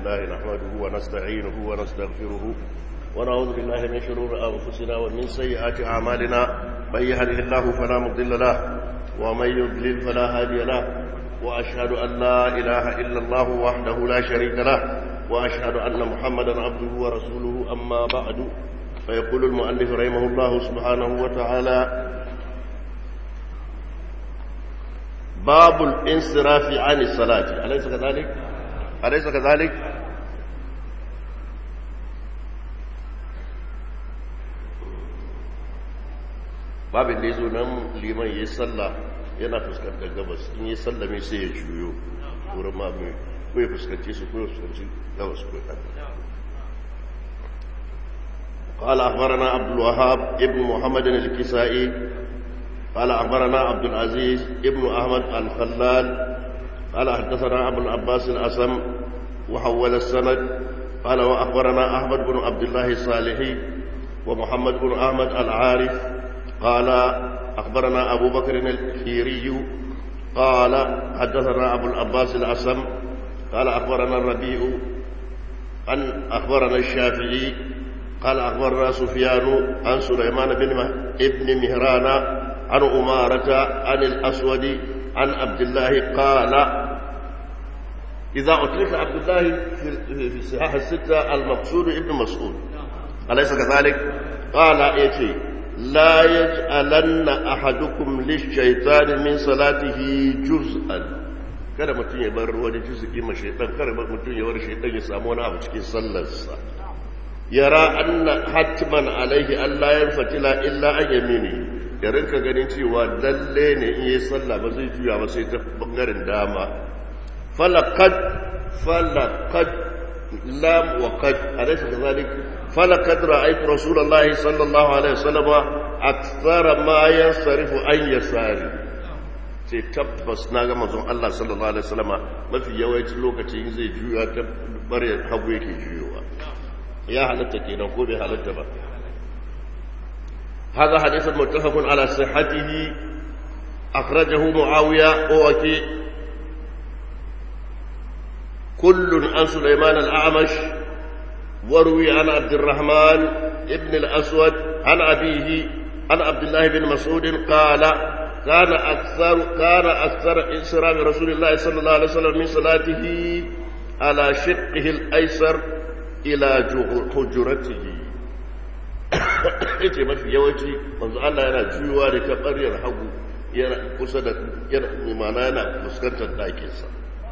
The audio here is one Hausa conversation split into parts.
لله نحمده ونستعينه ونستغفره ونعوذ بالله من شرور أنفسنا ومن سيئات أعمالنا من يهده الله فلا مضل له ومن يضلل فلا هادي له وأشهد أن لا إله إلا الله وحده لا شريك له وأشهد أن محمدا عبده ورسوله أما بعد فيقول المؤلف رحمه الله سبحانه وتعالى باب الانصراف عن الصلاة أليس كذلك؟ أليس كذلك؟ babin da ya zo nan liman ya yi sallah yana fuskantar gabas in yi sallah mai sai ya juyo wurin mamaye ko ya fuskanci su ko ya fuskanci gabas ko ya قال أخبرنا عبد الوهاب ابن محمد الكسائي قال أخبرنا عبد العزيز ابن أحمد الخلال قال حدثنا أبو العباس الأسم وحول السند قال وأخبرنا أحمد بن عبد الله الصالحي ومحمد بن أحمد العارف قال أخبرنا أبو بكر الخيري قال حدثنا أبو العباس الأسم قال أخبرنا الربيع أن أخبرنا الشافعي قال أخبرنا سفيان عن سليمان بن ابن مهران عن أمارة عن الأسود عن عبد الله قال إذا أطلق عبد الله في الصحاح الستة المقصود ابن مسعود أليس كذلك؟ قال إيتي لا يجعلن أحدكم للشيطان من صلاته جزءا kada mutum ya bar wani juz'i ma shaitan kada mutum ya bar shaitan ya samu wani abu cikin sallarsa yara anna hatman alaihi Allah ya fatila illa an yamini ya rinka ganin cewa lalle ne in yi sallah ba zai juya ba sai ta bangaren dama falaqad falaqad lam wa qad alaysa kadhalik falaqad ra'aytu rasulullahi sallallahu alaihi wasallam akthara ma yansarifu an yasari sai tabbas na ga manzon Allah sallallahu alaihi wasallam mafi yawancin lokaci zai juya ta bare hagu yake juyowa ya halatta kenan ko bai halatta ba هذا حديث متفق على صحته أخرجه معاوية ووكي كل عن سليمان الأعمش وروي عن عبد الرحمن ابن الأسود عن أبيه عن عبد الله بن مسعود قال كان أكثر كان أكثر انصراف رسول الله صلى الله عليه وسلم من صلاته على شقه الأيسر إلى حجرته yace mafi yawanci manzo Allah yana juyuwa da ta ɓaryar hagu yana kusa da yana imana yana fuskantar ɗakinsa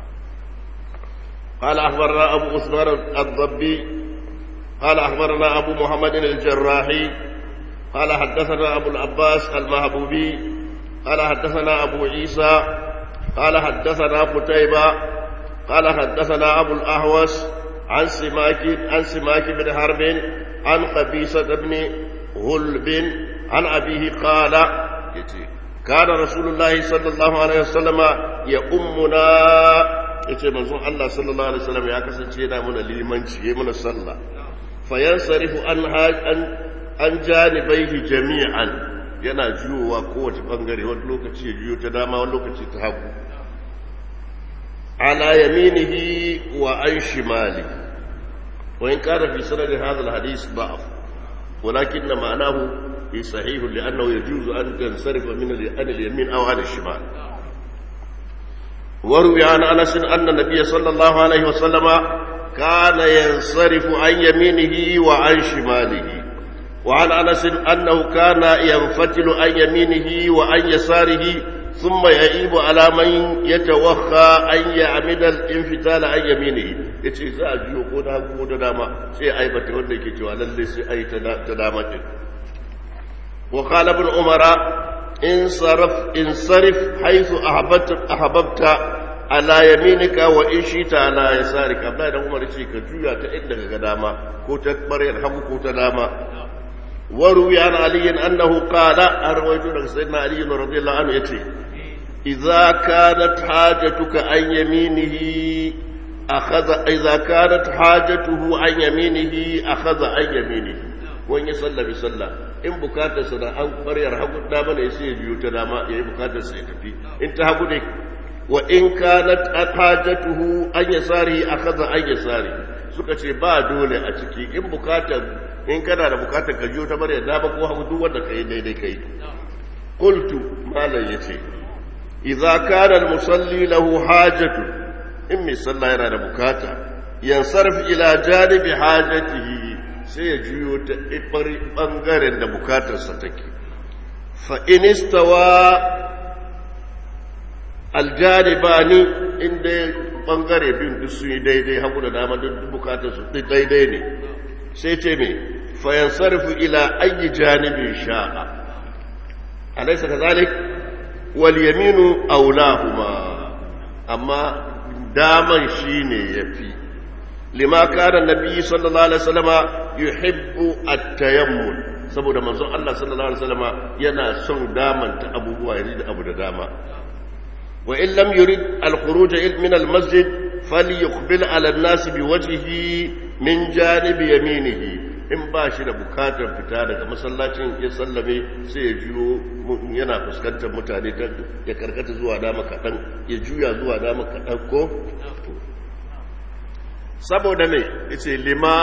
قال أخبرنا أبو عثمان الضبي قال أخبرنا أبو محمد الجراحي قال حدثنا أبو العباس المهبوبي قال حدثنا أبو عيسى قال حدثنا قتيبة قال حدثنا أبو الأهوس عن سماك عن سماك بن حرب عن قبيصة بن غلب عن أبيه قال كان رسول الله صلى الله عليه وسلم يؤمنا yace manzon Allah sallallahu alaihi wasallam ya kasance yana mana limanci yayi mana sallah fayansarifu an an an janibaihi jami'an yana juyowa kowace bangare wani lokaci ya juyo ta dama wani lokaci ta hagu ala yaminihi wa an shimalihi وإن كان في سند هذا الحديث ضعف ولكن معناه في صحيح لأنه يجوز أن تنصرف من عن اليمين أو عن الشمال وروي عن أنس أن النبي صلى الله عليه وسلم كان ينصرف عن يمينه وعن شماله وعن أنس أنه كان ينفتل عن يمينه وعن يساره ثم يعيب على من يتوخى أن يعمد الانفتال عن يمينه yace za a jiyo ko da ko da dama sai aibata wanda yake cewa lalle sai ai ta dama din wa qala ibn umara in saraf in sarif haythu ahbabta ahbabta ala yaminika wa in shita ala yasarika abdullahi dan umar ce ka juya ta inda ka ga dama ko ta baryar hagu ko ta dama وروي عن علي أنه قال أرويت لك سيدنا علي رضي الله عنه يتي إذا كانت حاجتك عن يمينه أخذ إذا كانت حاجته عن يمينه أخذ عن يمينه وإن يصلى بصلى إن بكاتا سنة أن قرير حقود داما يسي بيوت داما يهي بكاتا سيتفي إن تحقودك wa in kanat hajatuhu an yasari akhadha an yasari suka ce ba dole a ciki in bukatar in kana da bukatar ka jiyo ta bar yadda ba ko hagu duk wanda kai daidai kai qultu malam yace idza kana al-musalli lahu hajatu in mai sallah yana da bukata yansarf ila janibi hajatihi sai ya juyo ta bangaren da bukatarsa take fa in istawa aljanibani inda bangare bin duk su yi daidai hagu da dama duk bukatarsu daidai ne sai ce me fa yansarfu ila ayi janibin sha'a alaysa kadhalik wal yaminu awlahuma amma daman shine yafi lima kana nabi sallallahu alaihi wasallama yuhibbu at-tayammul saboda manzon Allah sallallahu alaihi wasallama yana son damanta abubuwa yaji da abu da dama wa in lam yurid al-khuruj min al-masjid falyuqbil ala an-nas biwajhihi min janibi yaminihi in ba shi da bukatar fita daga masallacin ya sallame sai ya juyo yana fuskantar mutane ya karkata zuwa dama kaɗan ya juya zuwa dama kaɗan ko saboda mai yace lima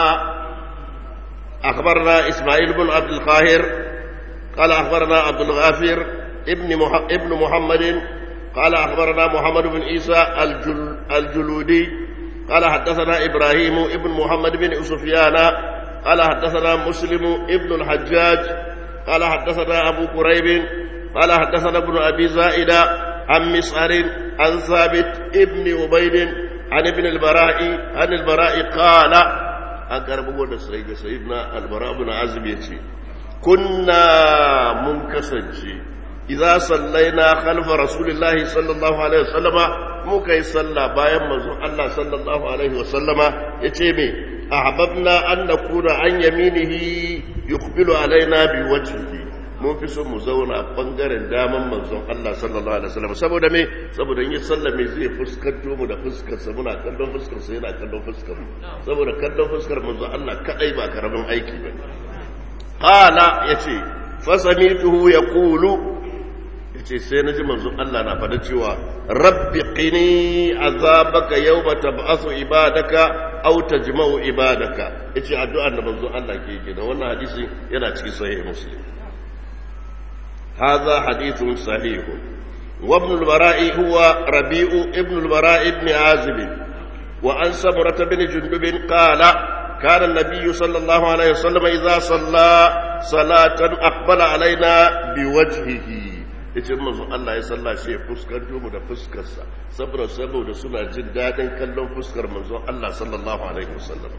akhbarna isma'il ibn abd al-qahir qala akhbarna abd al-ghafir ibn ibn muhammad qala akhbarna muhammad ibn isa al-juludi قال حدثنا إبراهيم ابن محمد بن سفيان قال حدثنا مسلم ابن الحجاج قال حدثنا أبو كريب قال حدثنا ابن أبي زائدة عن مسعر عن ثابت ابن عبيد عن ابن البراء عن البراء قال أقرب سيد سيدنا البراء بن عازب يتي كنا منكسجي إذا صلينا خلف رسول الله صلى الله عليه وسلم muka yi sallah bayan manzon Allah sallallahu alaihi wasallama ya ce me ahbabna an nakuna an yaminihi yuqbilu alaina bi wajhihi mun fi so mu zauna bangaren daman manzon Allah sallallahu alaihi wasallam saboda me saboda in yi sallah me zai fuskanto mu da fuskar sa muna kallon fuskar sa yana kallon fuskar mu saboda kallon fuskar manzon Allah kadai ba karamin aiki ba qala yace fasamituhu yaqulu yace sai naji manzon Allah na fada cewa rabbi qini azabaka yawma tab'athu ibadaka aw tajma'u ibadaka yace addu'ar da manzon Allah ke yi da wannan hadisi yana cikin sahih muslim hadha hadithun sahih وابن البراء هو ربيع ابن البراء بن عازب وعن سمرة بن جندب قال كان النبي صلى الله عليه وسلم إذا صلى صلاة أقبل علينا بوجهه yace manzo Allah ya salla shi ya fuskanto mu da fuskarsa saboda saboda suna jin dadin kallon fuskar manzo Allah sallallahu alaihi wasallam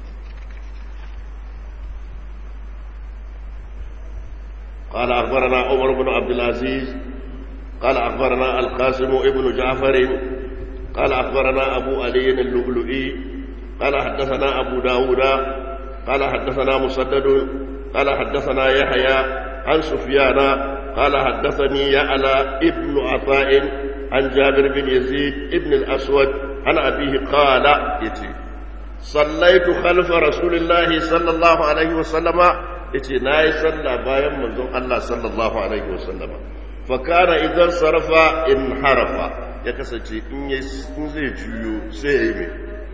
قال أخبرنا عمر بن عبد العزيز قال أخبرنا القاسم ابن جعفر قال أخبرنا أبو علي اللؤلؤي قال حدثنا أبو داود قال حدثنا مسدد قال حدثنا يحيى عن سفيان قال حدثني يعلى ابن عطاء عن جابر بن يزيد ابن الأسود عن أبيه قال يتي صليت خلف رسول الله صلى الله عليه وسلم يتي ناي صلى بايم منزون الله صلى الله عليه وسلم فكان إذا صرف انحرف يكسجي إن زي جيو سيمي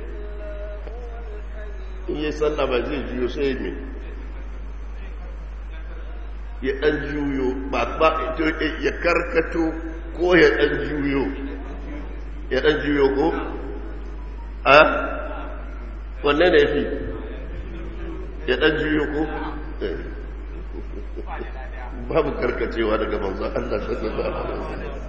إن يصلى ما زي جيو سيمي ya ɗan juyo ba ba ya karkato ko ya ɗan juyo ya ɗan juyo ko? a? wanne ne fi? ya ɗan juyo ko? babu karkacewa daga manzan Allah sallallahu alaihi wasallam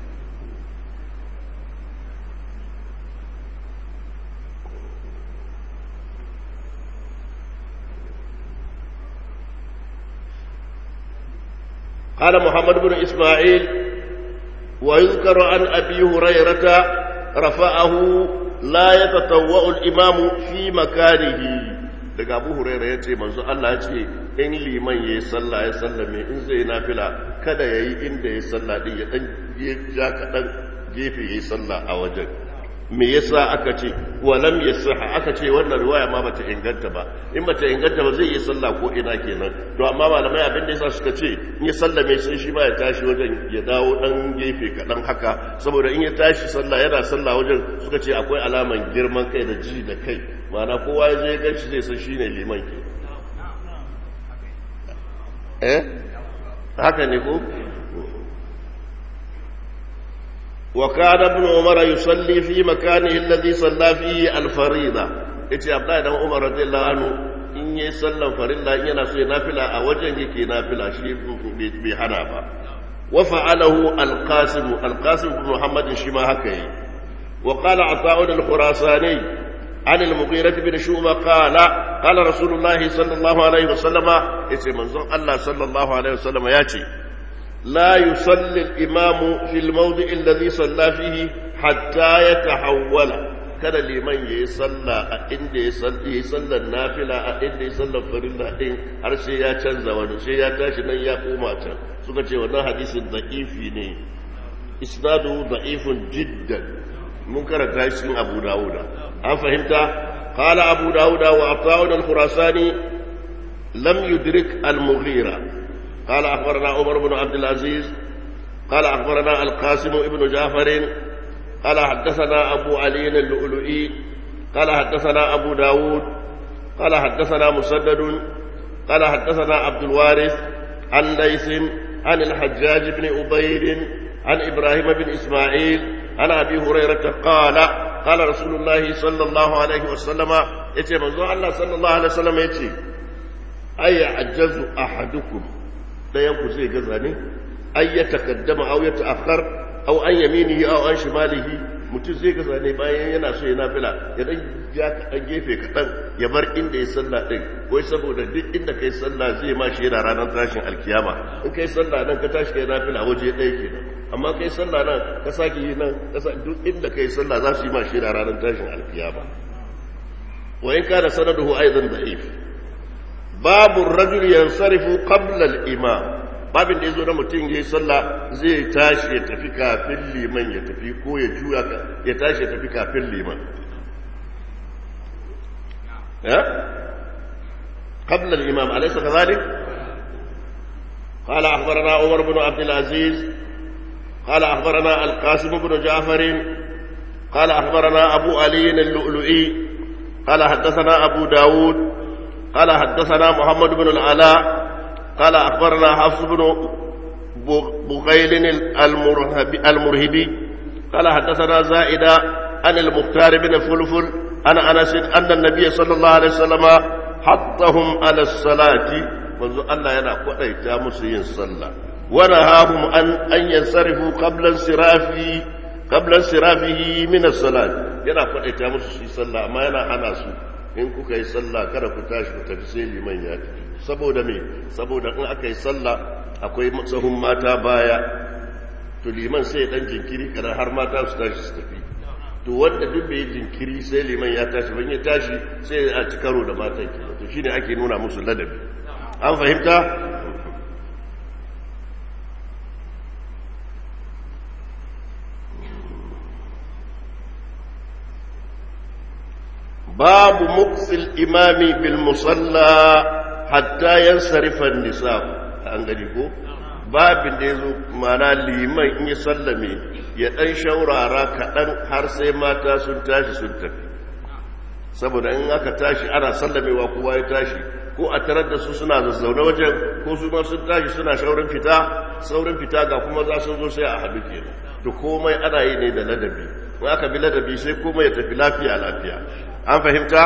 قال محمد بن إسماعيل ويذكر عن أبي هريرة رفعه لا يتطوع الإمام في مكانه daga abu huraira ya ce manzo Allah ya ce in liman ya yi sallah ya sallame in zai nafila kada ya yi inda ya sallah din ya dan ja kaɗan gefe ya yi sallah a wajen me yasa aka ce walam yasah aka ce wannan riwaya ma bata inganta ba in bata inganta ba zai yi sallah ko ina kenan to amma malamai abin da yasa suka ce in ya sallame sai shi ba ya tashi wajen ya dawo dan gefe kaɗan haka saboda in ya tashi sallah yana sallah wajen suka ce akwai alaman girman kai da ji da kai ma'ana kowa ya je ganshi zai san shine liman ke eh haka ne ko وكان ابن عمر يصلي في مكانه الذي صلى فيه الفريضة yace Abdullahi dan Umar radiyallahu anhu in yayi sallan farilla in yana so ya nafila a wajen yake nafila shi bai hana ba wa fa'alahu al-Qasim al-Qasim ibn Muhammad shi ma haka yi wa qala Ata'un al-Khurasani an al-Mughirah bin Shu'ba qala qala Rasulullahi sallallahu alaihi wasallam yace manzon Allah sallallahu alaihi wasallam yace لا يصلي الإمام في الموضع الذي صلى فيه حتى يتحول kada liman ya yi sallah a inda ya yi sallar nafila a inda ya sallar farilla din har sai ya canza wani sai ya tashi nan ya koma can suka ce wannan hadisin da'ifi ne isnadu da'ifun jiddan mun karanta shi cikin abu dawuda an fahimta qala abu dawuda wa ata'un al-khurasani lam yudrik al-mughira قال أخبرنا عمر بن عبد العزيز قال أخبرنا القاسم بن جعفر قال حدثنا أبو علي اللؤلؤي قال حدثنا أبو داود قال حدثنا مسدد قال حدثنا عبد الوارث عن ليث عن الحجاج بن أبيد عن إبراهيم بن إسماعيل عن أبي هريرة قال قال رسول الله صلى الله عليه وسلم يتي منظور الله صلى الله عليه وسلم يتي أي عجز أحدكم ɗayanku zai gaza ne ai ya takaddama au ya ta'akhkhar au an yaminihi au an shimalihi mutum zai gaza ne bayan yana so ya nafila ya dan ya dan gefe kaɗan ya bar inda ya sallah din wai saboda duk inda kai sallah zai ma shi yana ranar tashin alkiyama in kai sallah nan ka tashi kai nafila waje ɗaya kenan amma kai sallah nan ka sake yi nan duk inda kai sallah za su yi ma shi yana ranar tashin alkiyama wa in kana sanaduhu aidan da'if babu rajul yansarifu qabla al-imam babin da yazo na mutum yayi sallah zai tashi ya tafi kafin liman ya tafi ko ya juya ya tashi ya tafi kafin liman ya qabla al-imam alaysa kadhalik قال أخبرنا عمر بن عبد العزيز قال أخبرنا القاسم بن جعفر قال أخبرنا أبو علي اللؤلؤي قال حدثنا أبو داود قال حدثنا محمد بن العلاء قال أخبرنا حفص بن بغيل المرهبي قال حدثنا زائدة عن المختار بن فلفل عن أنس أن النبي صلى الله عليه وسلم حطهم على الصلاة منذ الله ينا قريتا مسيين صلى ونهاهم أن أن ينصرفوا قبل انصرافه قبل انصرافه من الصلاة ينا قريتا مسيين صلى ما ينا حناسو in kuka yi sallah kada ku tashi ku tafi sai liman ya tafi saboda me saboda in aka yi sallah akwai sahun mata baya to liman sai dan jinkiri kada har mata su tashi su tafi to wanda duk bai jinkiri sai liman ya tashi ban ya tashi sai a ci karo da matan ke to shine ake nuna musu ladabi an fahimta باب مكث الإمام بالمصلى حتى ينصرف النساء an gani ko babin da ya zo mana liman in yi sallame ya ɗan shaurara kaɗan har sai mata sun tashi sun tafi saboda in aka tashi ana sallamewa kowa ya tashi ko a tarar da su suna zazzaune wajen ko su ma sun tashi suna shaurin fita saurin fita ga kuma za su zo sai a haɗu kenan to komai ana yi ne da ladabi in aka bi ladabi sai komai ya tafi lafiya lafiya an fahimta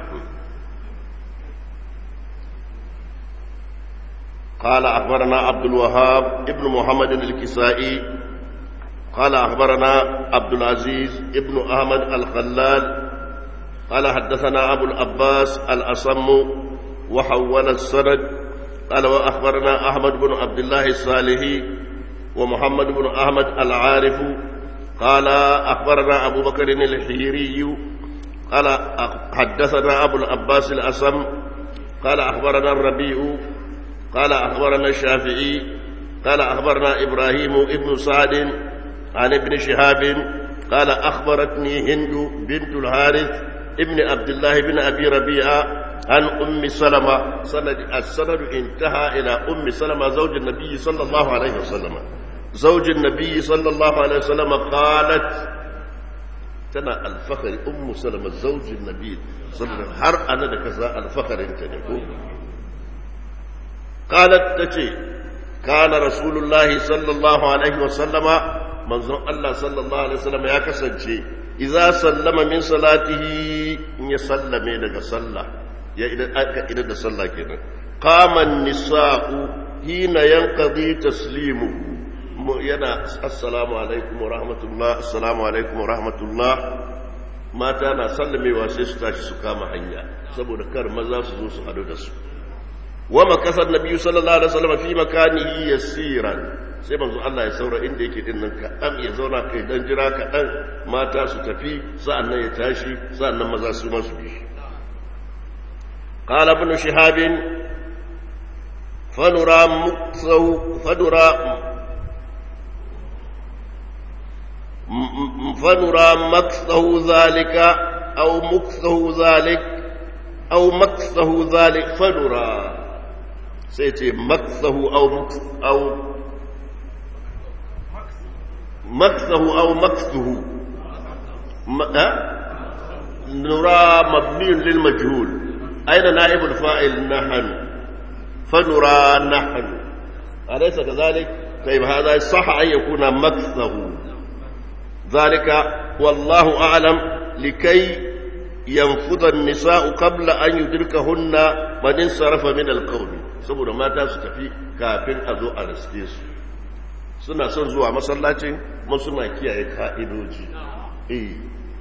قال أخبرنا عبد الوهاب ابن محمد الكسائي قال أخبرنا عبد العزيز ابن أحمد الخلال قال حدثنا أبو العباس الأصم وحول السند قال وأخبرنا أحمد بن عبد الله الصالحي ومحمد بن أحمد العارف قال أخبرنا أبو بكر الحيري قال حدثنا أبو العباس الأصم قال أخبرنا الربيع قال أخبرنا الشافعي قال أخبرنا إبراهيم ابن سعد عن ابن شهاب قال أخبرتني هند بنت الحارث ابن عبد الله بن أبي ربيعة عن أم سلمة سند السند انتهى إلى أم سلمة زوج النبي صلى الله عليه وسلم زوج النبي صلى الله عليه وسلم قالت تنا الفخر أم سلمة زوج النبي صلى الله عليه وسلم هر أنا كذا الفخر انت قالت تشي كان رسول الله صلى الله عليه وسلم منظر الله صلى الله عليه وسلم يا كسنشي إذا سلم من صلاته يسلم لك صلى ya aka idan da sallah kenan qaman nisa'u hina yanqadi taslimu yana assalamu alaikum wa rahmatullah assalamu alaikum wa rahmatullah mata na sallamewa sai su tashi su kama hanya saboda kar maza su zo su hadu da su wa makasar nabiyyu sallallahu alaihi wasallam fi makanihi yasiran sai manzo Allah ya saura inda yake din nan kaɗan ya zauna kai dan jira kaɗan mata su tafi sa'annan ya tashi sa'annan maza su ma su bi قال ابن شهاب فنرى مكثه فنرى فنرى مكثه ذلك أو مكثه ذلك أو مكثه ذلك فنرى سيتي مكثه أو مكث أو مكثه أو مكثه نرى مبني للمجهول أين نائب الفاعل نحن فنرى نحن أليس كذلك طيب هذا صح أن يكون مكثه ذلك والله أعلم لكي ينفض النساء قبل أن يدركهن من انصرف من القوم saboda mata su tafi kafin a zo a riske su suna son zuwa masallacin kuma suna kiyaye ka'idoji eh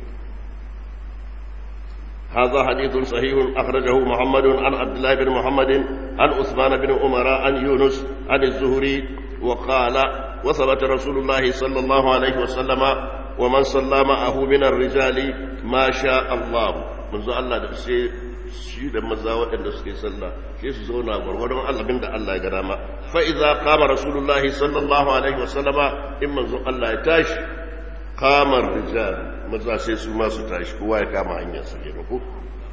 هذا حديث صحيح أخرجه محمد عن عبد الله بن محمد عن عثمان بن عمر عن يونس عن الزهري وقال وثبت رسول الله صلى الله عليه وسلم ومن صلى معه من الرجال ما شاء الله منذ الله da sai shi da maza waɗanda suke sallah sai su zauna gwargwadon allabin da Allah ya ga dama fa idza qama rasulullahi sallallahu alaihi wasallama in manzo Allah ya tashi kamar rijal maza sai su masu tashi kowa ya kama hanyar su kenan ko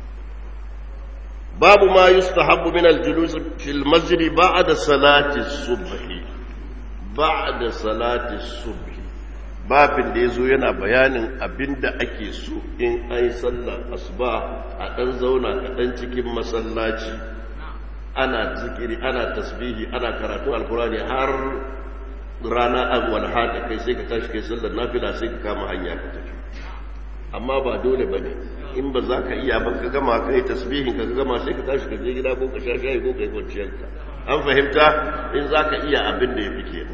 babu ma yustahabbu min al-julus fil masjid ba'da salati subh ba'da salati subh babin da yazo yana bayanin abinda ake so in ai sallar asuba a dan zauna kaɗan cikin masallaci ana zikiri ana tasbihi ana karatu alkurani har rana agwal haka kai sai ka tashi kai sallar nafila sai ka kama hanya ka tafi amma ba dole ba ne in ba za ka iya ba ka gama ka yi tasbihin ka gama sai ka tashi ka je gida ko ka sha shayi ko ka yi kwanciyarka an fahimta in za ka iya abin da ya fi kenan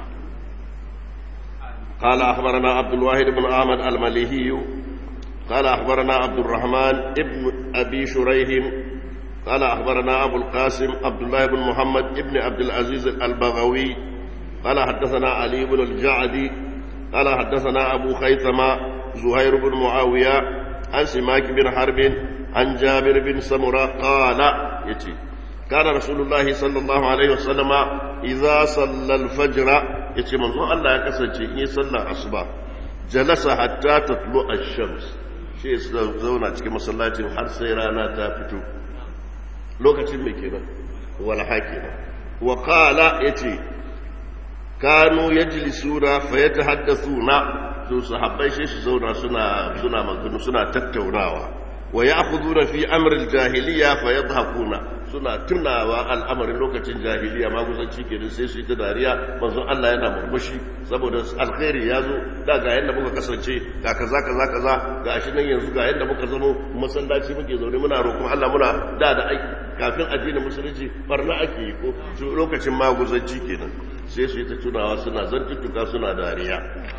قال أخبرنا عبد الواحد بن أحمد المليهي قال أخبرنا عبد الرحمن ابن أبي شريح قال أخبرنا أبو القاسم عبد الله بن محمد ابن عبد العزيز البغوي قال حدثنا علي بن الجعدي قال حدثنا أبو خيثمة زهير بن معاوية عن سماك بن حرب عن جابر بن سمرة قال يتي كان رسول الله صلى الله عليه وسلم إذا صلى الفجر يتي منظور الله يكسر صلى أصبح جلس حتى تطلع الشمس shi zauna cikin masallacin har sai rana ta fito lokacin mai kenan walha kenan wa qala yace kanu yajlisuna fa yatahaddathuna to sahabbai shi su zauna suna suna magana suna tattaunawa wa ya'khuduna fi amri al-jahiliya fa yadhakuna suna tunawa al'amarin lokacin jahiliya maguzanci kenan sai su yi ta dariya manzon Allah yana murmushi saboda alkhairi ya zo da ga yadda muka kasance ga kaza kaza kaza ga shi nan yanzu ga yadda muka zamo masallaci muke zaune muna roƙon Allah muna da da aiki kafin addinin musulunci barna ake yi ko lokacin maguzanci kenan sai su yi ta tunawa suna zantuttuka suna dariya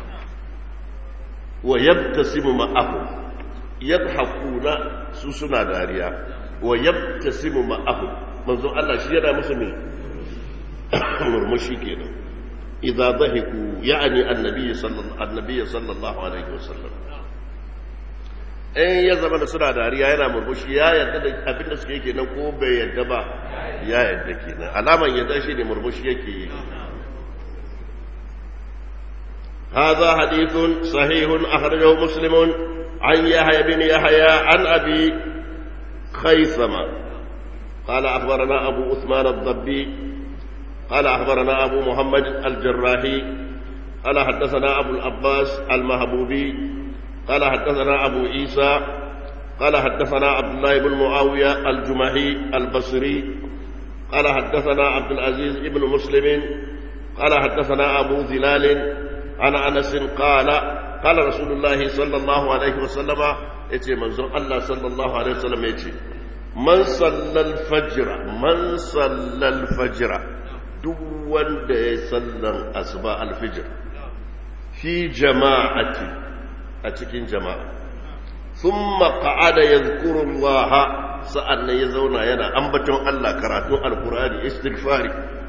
wa yabtasimu ma'ahu yadhakuna su suna dariya wa yabtasimu ma'ahu manzo Allah shi yana musu ne murmushi kenan idza dhahiku ya'ni annabi sallallahu annabi sallallahu alaihi wasallam in ya zama da suna dariya yana murmushi ya yarda da abin da suke kenan ko bai yarda ba ya yarda kenan alaman yarda shi ne murmushi yake yi هذا حديث صحيح أخرجه مسلم عن يحيى بن يحيى عن أبي خيثمة قال أخبرنا أبو عثمان الضبي قال أخبرنا أبو محمد الجراحي قال حدثنا أبو العباس المهبوبي قال حدثنا أبو عيسى قال حدثنا عبد الله بن معاوية الجمحي البصري قال حدثنا عبد العزيز بن مسلم قال حدثنا أبو ذلال عن أنس قال قال رسول الله صلى الله عليه وسلم يتي منظر الله صلى الله عليه وسلم يتي من صلى الفجر من صلى الفجر دون دي صلى أسباء الفجر في جماعة أتكين جماعة ثم قعد يذكر الله سألنا يزونا ينا أنبتون الله كراتون القرآن استغفاري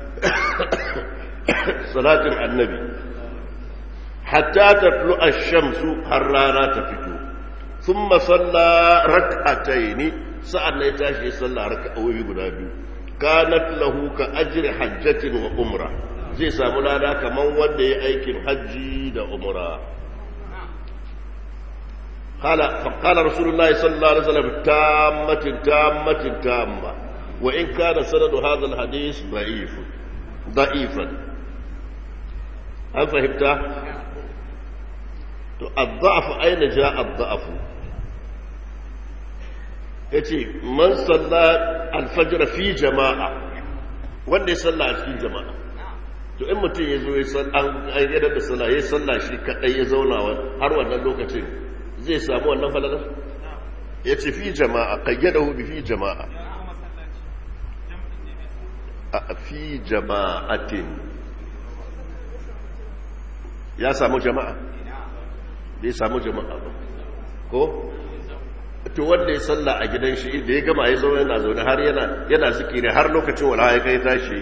صلاة النبي حتى تطلع الشمس حرانا تفتو ثم صلى ركعتين سألنا يتاشي صلى ركعوي قدابي كانت له كأجر حجة وأمرة زي سامولانا كمان ودي أيكم حجي دا أمرة قال فقال رسول الله صلى الله عليه وسلم تامة تامة تامة وإن كان سند هذا الحديث ضعيف ضعيفا هل فهمت؟ الضعف أين جاء الضعف؟ yace man salla alfajr fi jama'a wanda ya salla a cikin jama'a to in mutum ya zo ya san an ayyada da sallah ya salla shi kadai ya zauna har wannan lokacin zai samu wannan falalar ya ce fi jama'a kayyadahu bi fi jama'a a fi jama'atin ya samu jama'a bai samu jama'a ba ko to wanda ya salla a gidan shi da ya gama ya zaune yana zaune har yana yana zikiri har lokacin wala ya kai tashi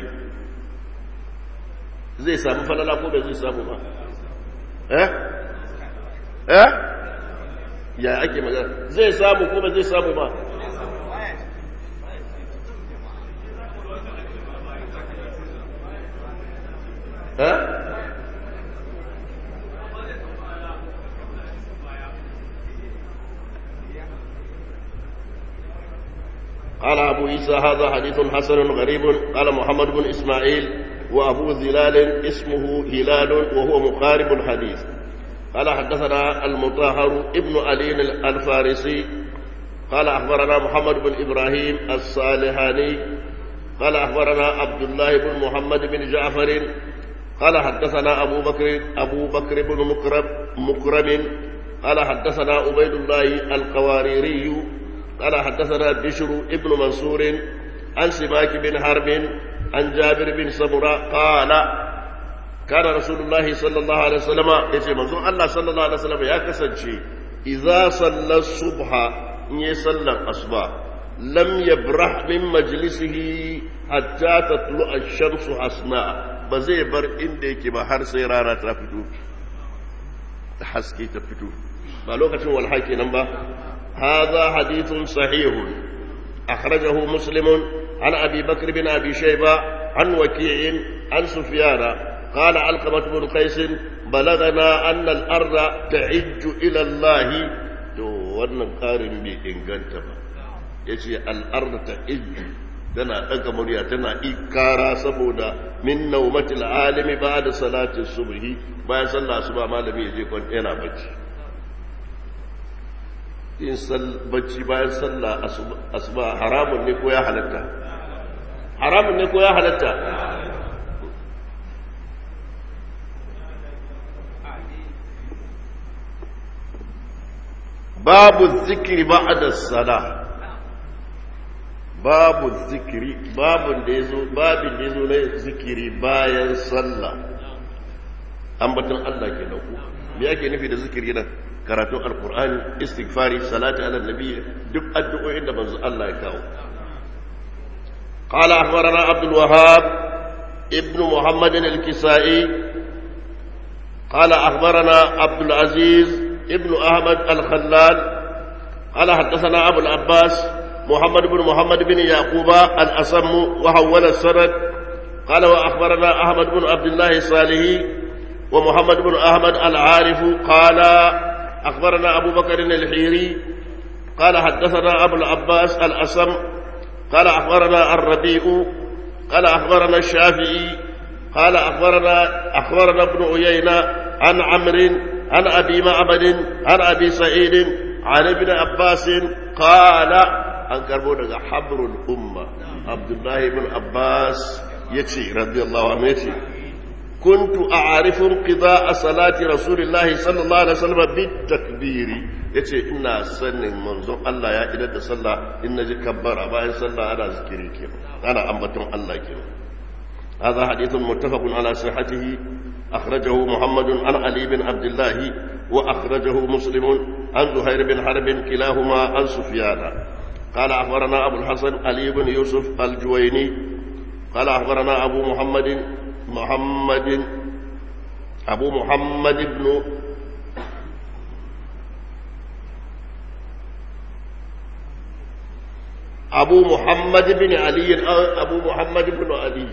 zai samu falala ko bai zai samu ba eh eh ya ake magana zai samu ko ba zai samu ba ha قال أبو عيسى هذا حديث حسن غريب قال محمد بن إسماعيل وأبو ذلال اسمه هلال وهو مقارب الحديث قال حدثنا المطهر ابن علي الفارسي قال أخبرنا محمد بن إبراهيم الصالحاني قال أخبرنا عبد الله بن محمد بن جعفر قال حدثنا أبو بكر أبو بكر بن مكرم مكرم قال حدثنا عبيد الله القواريري قال حدثنا بشر ابن منصور عن سماك بن حرب عن جابر بن سمرة قال كان رسول الله صلى الله عليه وسلم يجي منظور الله صلى الله عليه وسلم يا كسنشي إذا صلى الصبح يصلى الأصبح لم يبرح من مجلسه حتى تطلع الشمس حسناء بزي بر إنديك بحر سيرانا تفتو حسكي تفتو بلوكة والحيكي نمبر هذا حديث صحيح أخرجه مسلم عن أبي بكر بن أبي شيبة عن وكيع عن سفيان قال علقمة بن قيس بلغنا أن الأرض تعج إلى الله to wannan ƙarin bai inganta ba ya ce al'arda ta iju tana ɗaga murya tana ikara saboda min naumatil alimi ba da salatin subhi bayan sallah su ba malami ya je kwan yana bacci yin bacci bayan sallah asuba haramun ne ko ya halatta haramun ne ko ya halatta babu zikiri ba'da sala babu zikiri babun da yazo babin da yazo na zikiri bayan sallah ambaton Allah ke ku me yake nufi da zikiri nan karatun alkur'ani istighfari salati ala nabi duk addu'o'in da manzo Allah ya kawo qala akhbarana abdul wahhab ibn muhammad al-kisai qala akhbarana abdul aziz ibn ahmad al-khallal qala hadathana abu al-abbas محمد بن محمد بن يعقوب الأصم وحول السند قال وأخبرنا أحمد بن عبد الله الصالحي ومحمد بن أحمد العارف قال أخبرنا أبو بكر الحيري قال حدثنا أبو العباس الأسم قال أخبرنا الربيع قال أخبرنا الشافعي قال أخبرنا أخبرنا ابن عيينة عن عمرو عن أبي معبد عن أبي سعيد عن ابن عباس قال أن كربونا حبر الأمة عبد الله بن عباس يتي رضي الله عنه يتي كنت أعرف انقضاء صلاة رسول الله صلى الله عليه وسلم بالتكبير yace ina sanin manzon Allah ya idar da sallah in naji kabbara bayan sallah ana zikiri kenan ana ambaton Allah kenan هذا حديث متفق على صحته أخرجه محمد عن علي بن عبد الله وأخرجه مسلم عن زهير بن حرب كلاهما عن سفيان قال أخبرنا أبو الحسن علي بن يوسف الجويني قال أخبرنا أبو محمد محمد أبو محمد بن أبو محمد بن علي أبو محمد بن علي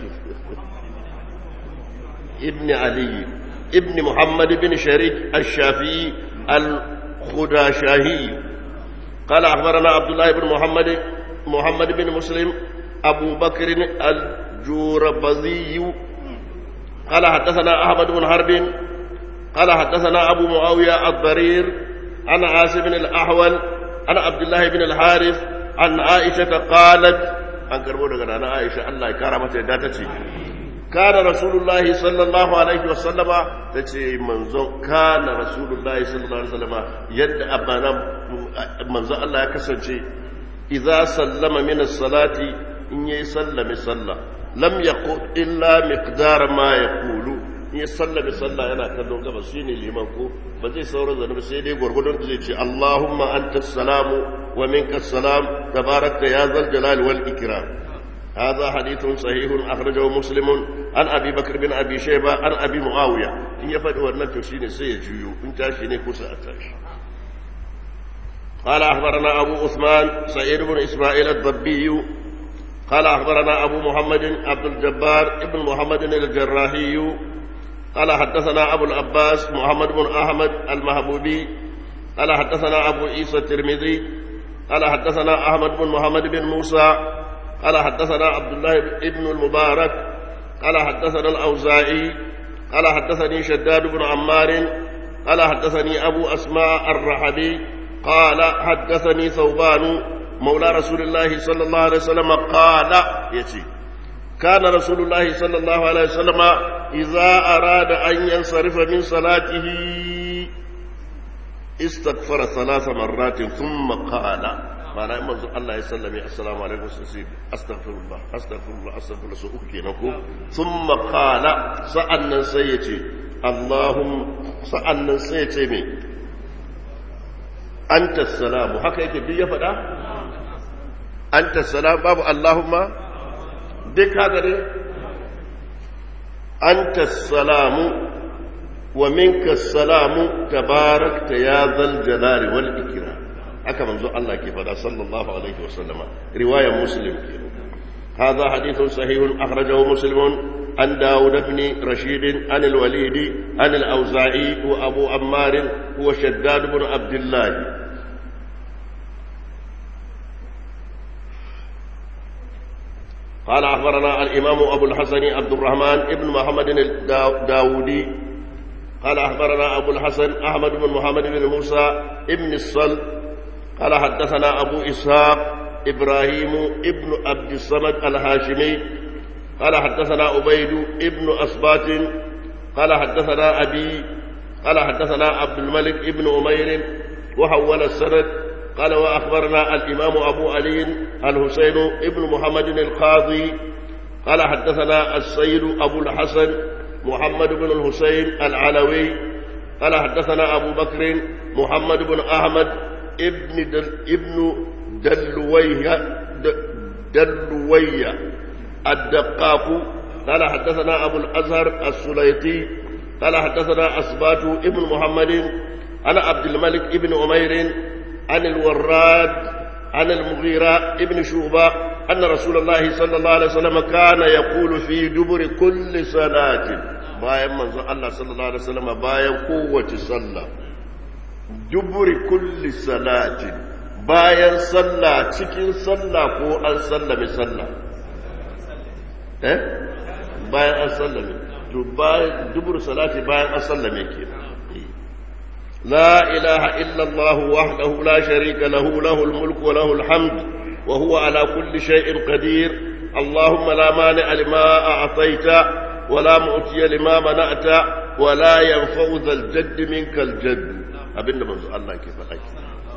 ابن علي ابن محمد بن شريك الشافعي الخداشاهي قال أخبرنا عبد الله بن محمد محمد بن مسلم أبو بكر الجوربذي قال حدثنا أحمد بن حرب قال حدثنا أبو معاوية الضرير عن عاصم الأحول عن عبد الله بن الحارث عن عائشة قالت عن كربونة عن عائشة الله كرمت داتتي كان رسول الله صلى الله عليه وسلم تتي منزو كان رسول الله صلى الله عليه وسلم يد أبانا منزو الله كسنتي إذا سلم من الصلاة إن يسلم صلى لم يقل إلا مقدار ما يقول in ya sallame sallah yana kallon gabas shine liman ko ba zai sauran zanubi sai dai gwargwadon da zai ce Allahumma anta salamu wa minka salam tabarakta ya zal jalali wal ikram هذا حديث صحيح أخرجه مسلم عن أبي بكر بن أبي شيبة عن أبي معاوية إن يفعل ورنك شيني سيجيو إن تاشيني كوسا أتاش قال أخبرنا أبو عثمان سعيد بن إسماعيل الضبي قال أخبرنا أبو محمد عبد الجبار ابن محمد الجراحي قال حدثنا أبو العباس محمد بن أحمد المهبوبي قال حدثنا أبو عيسى الترمذي قال حدثنا أحمد بن محمد بن موسى قال حدثنا عبد الله بن المبارك قال حدثنا الأوزاعي قال حدثني شداد بن عمار قال حدثني أبو أسماء الرحبي قال حدثني ثوبان مولى رسول الله صلى الله عليه وسلم قال يتي كان رسول الله صلى الله عليه وسلم إذا أراد أن ينصرف من صلاته استغفر ثلاث مرات ثم قال معنى إما الله يسلم السلام عليكم سيدي أستغفر الله أستغفر الله أستغفر الله سأكي نكو ثم قال سألنا سيتي اللهم سألنا سيتي مي أنت السلام هكا يكي بي فدا أنت السلام باب اللهم duk haka ne anta salamu wa minka salamu tabarakta ya zal jalali wal ikram haka manzo Allah ke fada sallallahu alaihi wasallama riwayar muslim ke هذا حديث صحيح أخرجه مسلم عن داود بن رشيد عن الوليد عن الأوزاعي وأبو عمار هو شداد بن عبد الله قال أخبرنا الإمام أبو الحسن عبد الرحمن ابن محمد الداودي قال أخبرنا أبو الحسن أحمد بن محمد بن موسى ابن الصل قال حدثنا أبو إسحاق إبراهيم ابن عبد الصمد الهاشمي قال حدثنا عبيد ابن أسبات قال حدثنا أبي قال حدثنا عبد الملك ابن أمير وحول السند قال وأخبرنا الإمام أبو علي الحسين ابن محمد القاضي قال حدثنا السيد أبو الحسن محمد بن الحسين العلوي قال حدثنا أبو بكر محمد بن أحمد ابن دل ابن دلويه دلويه الدقاق قال حدثنا أبو الأزهر السليطي قال حدثنا أسبات ابن محمد عن عبد الملك ابن أمير عن الوراد عن المغيرة ابن شوبة أن رسول الله صلى الله عليه وسلم كان يقول في دبر كل صلاة bayan manzon Allah sallallahu alaihi wasallam bayan kowace sallah duburi kulli salatin bayan sallah cikin sallah ko an sallame sallah eh bayan an sallame to bayan dubur salati bayan an sallame ke لا إله إلا الله وحده لا شريك له له الملك وله الحمد وهو على كل شيء قدير اللهم لا مانع لما أعطيت ولا مؤتي لما منعت ولا ينفع ذا الجد منك الجد abinda manzo Allah ke faɗa ki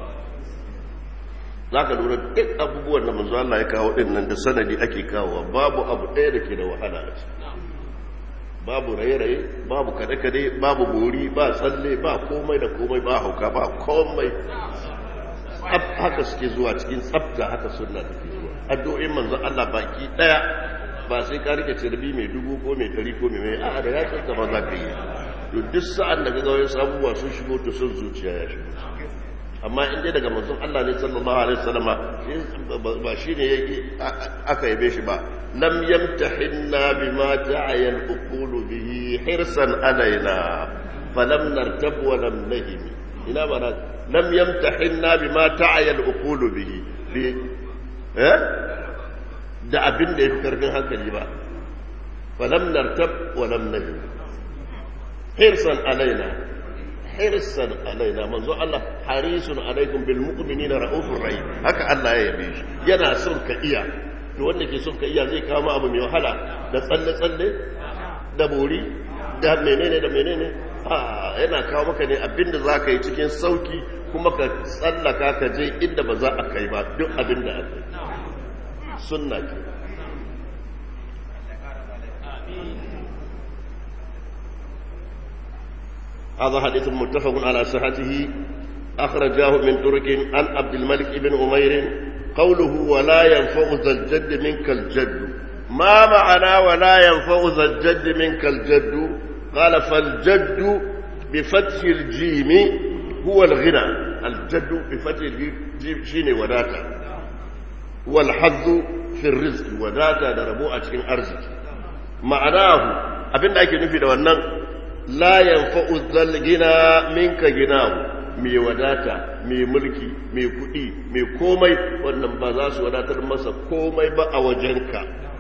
zaka lura duk abubuwan da manzo Allah ya kawo din nan da sanadi ake kawo babu abu ɗaya da ke da wahala a ciki babu raye-raye babu kade-kade babu bori ba tsalle ba komai da komai ba hauka ba komai haka suke zuwa cikin tsafta haka sunna take zuwa addu'o'in manzon Allah baki daya ba sai ka rike cirbi mai dubu ko mai dari ko mai mai a da ya tsanta ba za ka yi to duk sa'an da kaga wasu abubuwa sun shigo to sun zuciya ya shigo amma in dai daga manzon Allah ne sallallahu alaihi wasallam ba shine yake aka yabe shi ba lam yamtahinna bima ta'aya al-uqulu bihi hirsan alaina falam nartab wa lam nahim ina ba lam yamtahinna bima ta'aya al-uqulu bihi bi eh da abin da yafi karfin hankali ba falam nartab wa lam nahim hirsan alaina hirsan alaina manzo Allah harisun alaikum bil mu'minina raufur rahim haka Allah ya yabe shi yana son ka iya to wanda ke son ka iya zai kawo abu mai wahala da tsalle tsalle da bori da menene da menene a yana kawo maka ne abinda za ka yi cikin sauki kuma ka tsallaka ka je inda ba za a kai ba duk abinda aka yi sunna ke هذا حديث متفق على صحته أخرجاه من طرق عن عبد الملك بن أمير قوله ولا ينفع ذا الجد منك الجد ما معنى ولا ينفع ذا الجد منك الجد قال فالجد بفتح الجيم هو الغنى الجد بفتح الجيم شين وداتا والحظ في الرزق وداتا دربوء cikin arziki ma'anahu abinda ake nufi da wannan la yanfa'u dhal gina minka ginahu mai wadata mai mulki mai kudi mai komai wannan ba za su wadatar masa komai ba a wajenka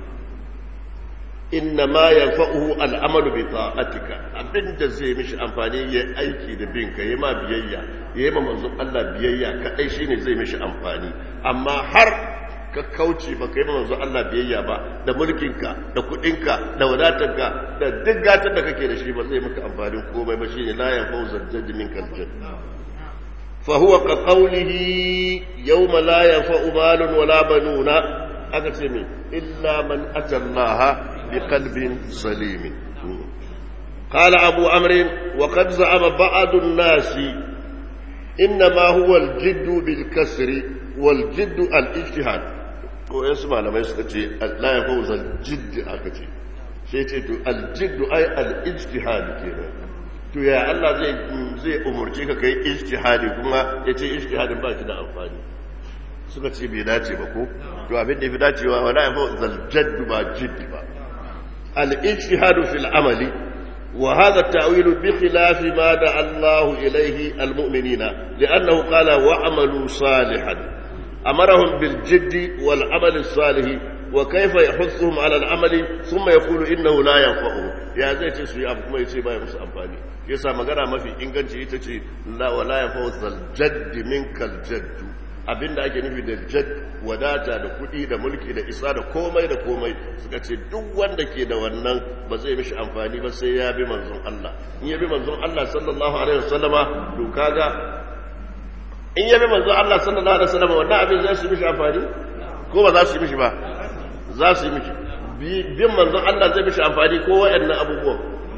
inna ma yanfa'uhu al'amalu bi ta'atika abinda zai mishi amfani ya aiki da binka yayi ma biyayya yayi ma manzon Allah biyayya kadai shine zai mishi amfani amma har ka kauce ba kai manzo Allah biyayya ba da mulkinka da kudinka da wadatarka da duk gatar da kake da shi ba zai maka amfanin komai ba shine la ya fawza jajj min kaljan fa huwa ka qawlihi yawma la yanfa'u malun wala banuna aka ce me illa man ata Allah bi qalbin salim قال أبو عمرو وقد زعم بعض الناس إنما هو الجد بالكسر والجد الاجتهاد ko yasu malamai suka ce la ya fauza jiddi aka ce sai ce to aljiddu ai al-ijtihad kenan to ya Allah zai zai umurce ka kai ijtihadi kuma yace ijtihadin ba shi da amfani suka ce bai dace ba ko to abin da yafi dacewa wala ya fauza al-jadd ba jiddi ba al-ijtihad fil amali wa hadha at-ta'wil bi khilaf ma da Allah ilayhi al-mu'minina li'annahu qala wa'malu salihan أمرهم بالجد والعمل الصالح وكيف يحثهم على العمل ثم يقول إنه لا ينفعه يا زي تسوي أبو كما يسي باي مس أمفاني يسا مغانا ما في إنغانشي يتشي لا ولا ينفع الجد منك الجد abin da ake nufi da jad wadata da kuɗi da mulki da isa da komai da komai suka ce duk wanda ke da wannan ba zai mishi amfani ba sai ya bi manzon Allah in ya bi manzon Allah sallallahu alaihi wasallama to kaga in yabi manzo Allah sallallahu alaihi wasallam wannan abin zai su mishi amfani ko ba za su yi mishi ba za su yi mishi bin manzo Allah zai mishi amfani ko wayannan abubuwan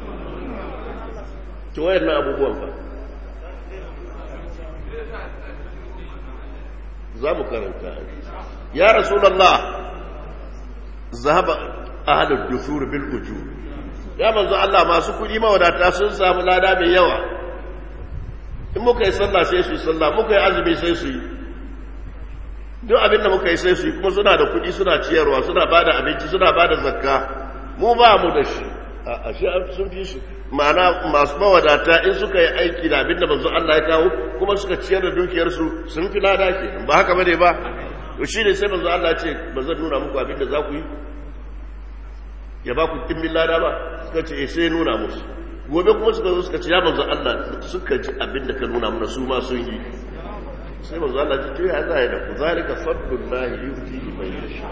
to wayannan abubuwan fa za mu karanta ya rasulullah zahaba ahlud dusur bil ujur ya manzo Allah masu kudi mawadata sun samu lada mai yawa in muka yi sallah sai su yi sallah muka yi azumi sai su yi duk abin da muka yi sai su yi kuma suna da kuɗi suna ciyarwa suna ba da abinci suna ba da zakka mu ba mu da shi a shi sun fi su ma'ana masu mawadata in suka yi aiki da abinda manzo Allah ya kawo kuma suka ciyar da dukiyarsu sun fi lada ke ba haka bane ba to shi ne sai manzo Allah ya ce ba zan nuna muku abinda za ku yi ya ba ku kimbin lada ba suka ce eh sai nuna musu gobe kuma suka zo suka ce ya manzo Allah suka ji abinda ka nuna mana su ma sun yi sai manzo Allah ya ce ya za ya da ku zalika fadlullahi yuti man yasha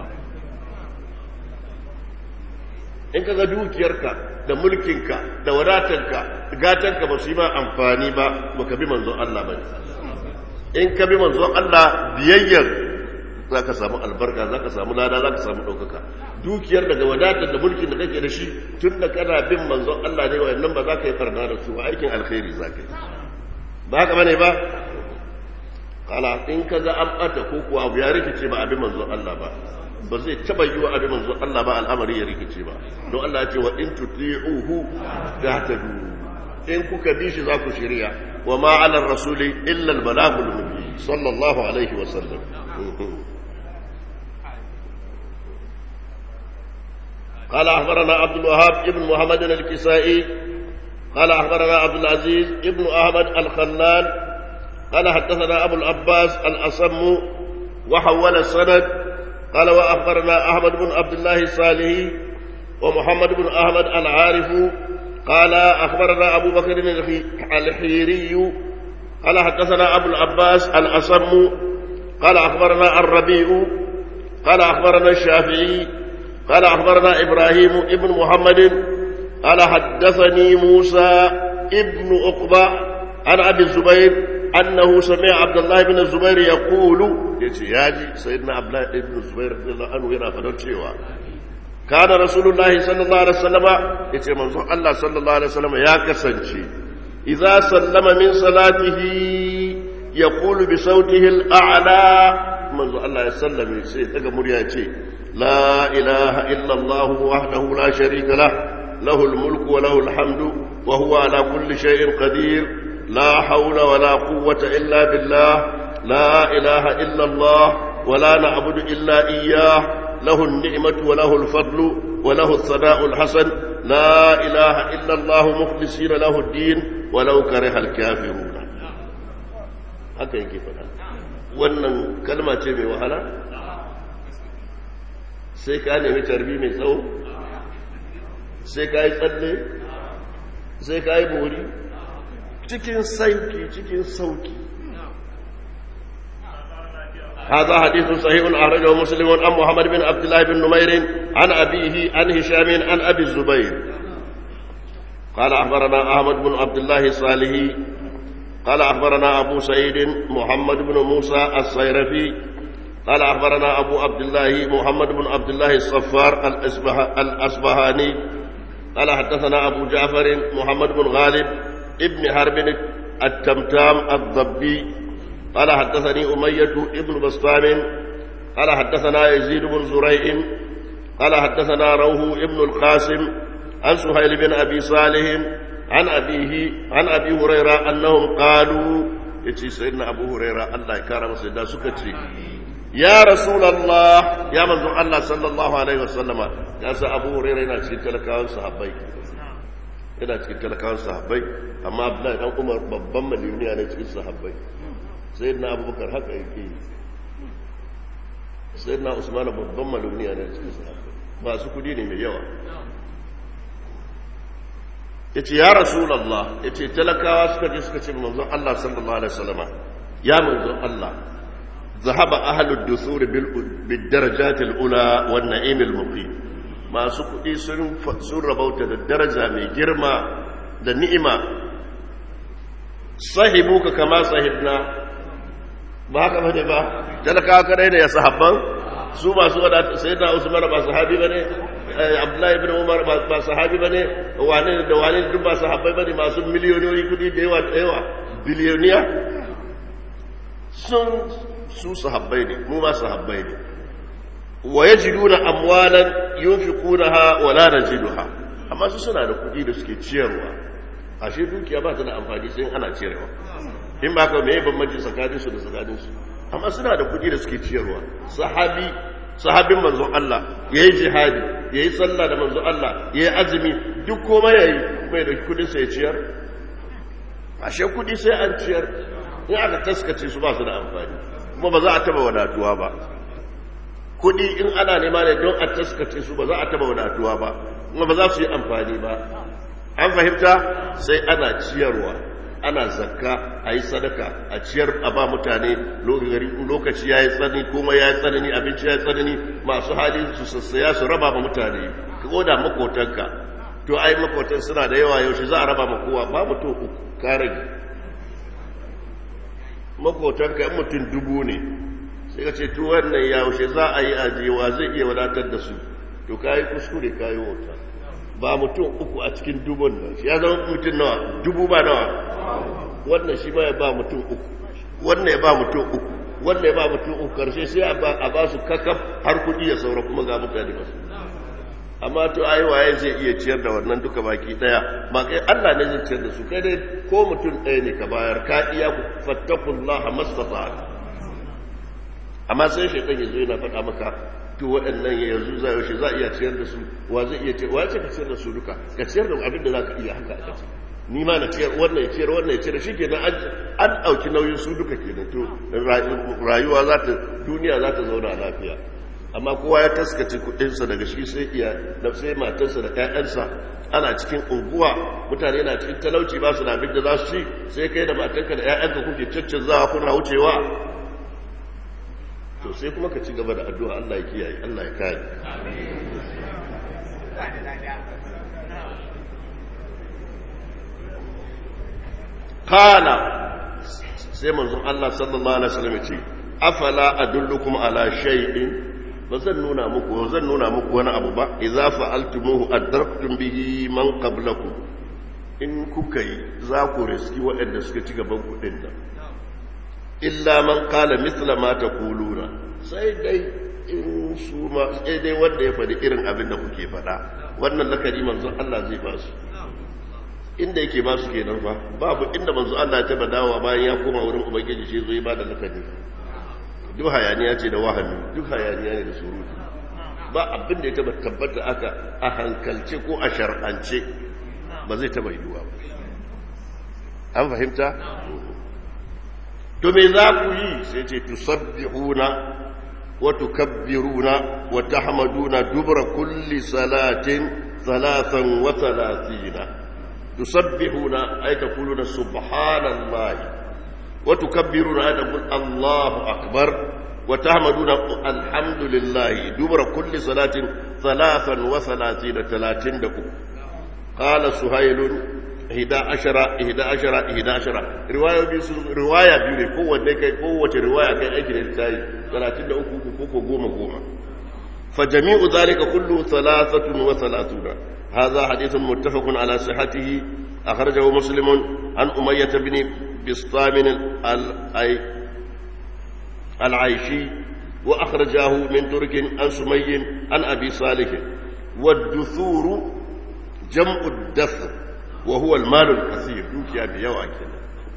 in ka ga dukiyarka da mulkinka da wadatarka gatanka ba su yi ma amfani ba ba ka bi manzon Allah ba in ka bi manzon Allah biyayyar za ka samu albarka za ka samu lada za ka samu ɗaukaka dukiyar daga wadatar da mulkin da kake da shi tun da kana bin manzon Allah ne wa'annan ba za ka yi farna da su ba aikin alkhairi za ka yi ba haka bane ba kala in ka ga an ɓata ko kuwa abu ya rikice ba abin manzon Allah ba ba zai taba yi wa abin manzo Allah ba al'amari ya rikice ba don Allah ya ce wa in tuti'uhu tahtadu in kuka bi shi za ku shirya wa ma 'ala ar-rasuli illa al-balagul mubin sallallahu alaihi wa sallam قال أخبرنا عبد الوهاب ابن محمد الكسائي قال أخبرنا عبد العزيز ابن أحمد الخلال قال حدثنا أبو العباس الأصم وحول السند قال وأخبرنا أحمد بن عبد الله الصالحي ومحمد بن أحمد العارف قال أخبرنا أبو بكر الحيري قال حدثنا أبو العباس الأصم قال أخبرنا الربيع قال أخبرنا الشافعي قال أخبرنا إبراهيم ابن محمد قال حدثني موسى ابن عقبة عن أبي الزبير أنه سمع عبد الله بن الزبير يقول يجي سيدنا عبد الله بن الزبير رضي الله عنه هنا فدرتشيوا كان رسول الله صلى الله عليه وسلم يجي منظور الله صلى الله عليه وسلم يا كسنشي إذا سلم من صلاته يقول بصوته الأعلى منظور الله يسلم يسير مرياتي لا إله إلا الله وحده لا شريك له له الملك وله الحمد وهو على كل شيء قدير لا حول ولا قوة إلا بالله لا إله إلا الله ولا نعبد إلا إياه له النعمة وله الفضل وله الثناء الحسن لا إله إلا الله مخلصين له الدين ولو كره الكافرون haka yake faɗa wannan kalma ce mai wahala sai ka nemi tarbi mai tsawo sai ka yi tsalle sai ka yi bori cikin sauki cikin sauki هذا حديث صحيح أخرجه مسلم عن محمد بن عبد الله بن نمير عن أبيه عن هشام عن أبي الزبير قال أخبرنا أحمد بن عبد الله الصالحي قال أخبرنا أبو سعيد محمد بن موسى الصيرفي قال أخبرنا أبو عبد الله محمد بن عبد الله الصفار الأصبهاني قال حدثنا أبو جعفر محمد بن غالب ابن حرب التمتام الضبي قال حدثني أمية ابن بسطام قال حدثنا يزيد بن زريع قال حدثنا روح ابن القاسم عن سهيل بن أبي صالح عن أبيه عن أبي هريرة أنهم قالوا يتي سيدنا أبو هريرة الله يكرم سيدنا سكتي يا رسول الله يا من الله صلى الله عليه وسلم يا أبو هريرة إلى سيدنا كان صحابي yana cikin talakawan sahabbai amma abdullahi dan umar babban maliyuniya ne cikin sahabbai sai na abubakar haka yake yi sai na usman babban maliyuniya ne cikin sahabbai ba su kudi ne mai yawa ya ce ya rasulallah ya ce talakawa suka je suka ce manzon allah sallallahu alaihi wasallama ya manzon allah ذهب أهل الدثور بالدرجات الأولى والنعيم المقيم masu kuɗi sun rabauta da daraja mai girma da ni'ima sahibu ka kama sahibna ba haka bane ba talaka kadai ne ya sahabban su masu wadata sai da usman ba sahabi bane abdullahi ibn umar ba sahabi bane wane da wane duk ba sahabbai bane masu miliyoniyoyi kuɗi da yawa da yawa biliyoniya sun su sahabbai ne mu ma sahabbai ne wa yajiduna amwalan yunfiqunaha wa la najiduha amma su suna da kuɗi da suke ciyarwa ashe dukiya ba ta da amfani sai ana ciyarwa in ba ka me bambanci tsakanin su da tsakanin su amma suna da kuɗi da suke ciyarwa sahabi sahabin manzon Allah yayi jihadi yayi sallah da manzon Allah yayi azumi duk komai yayi kuma ya dauki kudin sa ya ciyar ashe kudi sai an ciyar in aka taskace su ba su da amfani kuma ba za a taba wadatuwa ba kudi in ana nema ne don a taskace su ba za a taba wadatuwa ba kuma ba za su yi amfani ba an fahimta sai ana ciyarwa ana zakka a yi sadaka a ciyar a ba mutane lokaci ya yi tsanani kuma ya yi tsanani abinci ya yi tsanani masu hali su sassaya su raba ma mutane ka da makotanka to ai makotan suna da yawa yaushe za a raba ma kowa ba mutum uku ka rage makotanka yan mutum dubu ne sai ka ce to wannan yaushe za a yi ajiyewa zai iya wadatar da su to ka yi kuskure ka yi wauta ba mutum uku a cikin dubun nan ya zama mutum nawa dubu ba nawa wannan shi ba ya ba mutum uku wannan ya ba mutum uku wannan ya ba mutum uku karshe sai a ba su kakaf har kudi ya saura kuma ga mutane ba su amma to ai waye zai iya ciyar da wannan duka baki daya ba kai Allah ne zai ciyar da su kai dai ko mutum ɗaya ne ka bayar ka iya fattakullaha mastata amma sai shaitan ya zo yana faɗa maka to waɗannan yanzu za yaushe za a iya ciyar da su wa zai iya ciyar wa ce ka ciyar da su duka ka ciyar da abin da za ka iya haka a kace ni ma na ciyar wannan ya ciyar wannan ya ciyar shi kenan an ɗauki nauyin su duka kenan to rayuwa za ta duniya za ta zauna lafiya amma kowa ya taskace kuɗinsa daga shi sai iya da sai matarsa da ƴaƴansa ana cikin unguwa mutane na cikin talauci ba su da abin da za su ci sai kai da matanka da ƴaƴanka kuke caccanzawa kuna wucewa to sai kuma ka ci gaba da addu'a Allah ya kiyaye Allah ya kare kana sai manzon Allah sallallahu alaihi wasallam ya ce afala adullukum ala shay'in ba zan nuna muku ba zan nuna muku wani abu ba idza fa'altumuhu adraktum bihi man qablakum in kuka yi za ku riski waɗanda suka ci gaban kuɗin nan illa man kala mithla ma taquluna sai dai in su ma sai dai wanda ya faɗi irin abin da kuke faɗa wannan lakari manzon Allah zai ba su inda yake ba su kenan fa babu inda manzon Allah ya taba dawowa bayan ya koma wurin ubangiji shi zo ya ba da lakari duk hayaniya ce da wahami duk hayaniya ne da surutu ba abin da ya taba tabbata aka a hankalce ko a shar'ance ba zai taba yiwuwa ba an fahimta to me za ku yi sai ce tusabbihuna wa tukabbiruna wa tahmaduna dubra kulli salatin thalathan wa thalathina tusabbihuna ay taquluna subhanallahi wa tukabbiruna ay taqul Allahu akbar wa tahmaduna alhamdulillahi dubra kulli salatin thalathan wa thalathina 33 qala suhailun ihda ashara ihda ashara ihda ashara riwaya biyu sun riwaya biyu ne kowanne kai kowace riwaya kai aiki da tayi 33 ko ko goma goma fa jami'u zalika kullu thalathatun wa thalathuna hadha hadithun muttafaqun ala sihhatihi akhrajahu muslim an umayyah ibn bistam al-ay al-aishi wa akhrajahu min turk an sumayy an abi salih والدثور جمع الدثر وهو المال الكثير دوكيا بيوا كده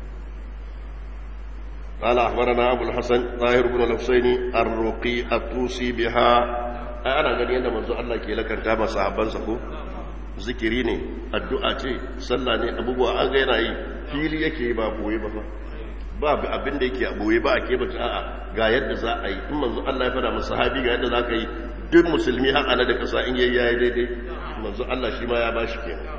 قال أخبرنا أبو الحسن طاهر بن الحسين الرقي الطوسي بها أنا غني أنا منذ الله كي لك أنت ما صاحبان سكو zikiri ne addu'a ce sallah ne abubuwa an ga yana yi fili yake ba boye ba ba abin da yake a boye ba a ke bata a'a ga yadda za a yi in manzo Allah ya fada masa sahabi ga yadda za ka yi duk musulmi har ana da kasa in yayi yayi daidai manzo Allah shi ma ya bashi kenan